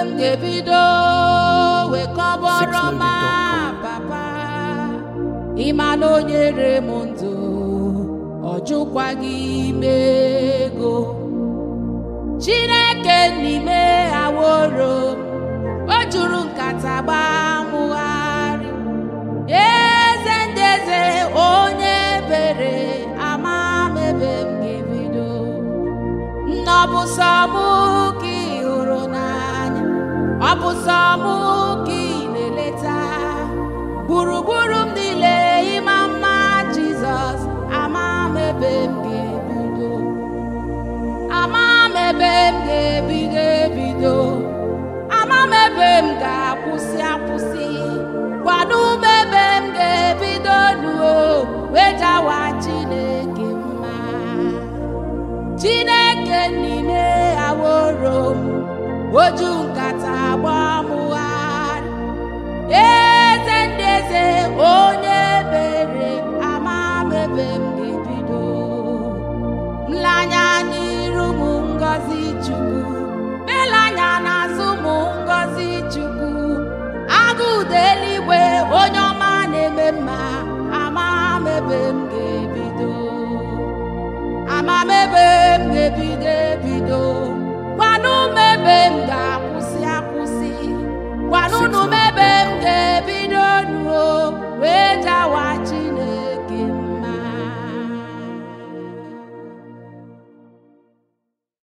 m ga-ebido wee kọbọrọ ma Sixloaded.com. papa ịma na o nyere m ndụ ọ jụkwaghị ime ego chineke n'ime aworo o juru nkata gbamụgharị eze ndị eze onye bere ama m ebe m ga-ebido nna ọ bụ sọ mụ ka ị hụrụ n'anya ọ bụ sọ mụ ka ị na-eleta gburugburu m niile ịma mma jizọs ama m ebe m ga-ebido ama m ebe m ga-ebido ebido ama m ebe m ga-akwụsị akwụsị kwado m ebe m ga-ebido nuo wee jawa chineke mma chineke n'ime aworo m oju nkata gbamụgharị eze ndị eze onye bere ama m ebe m ga-ebido nlanya n'iru m ngọzi chukwu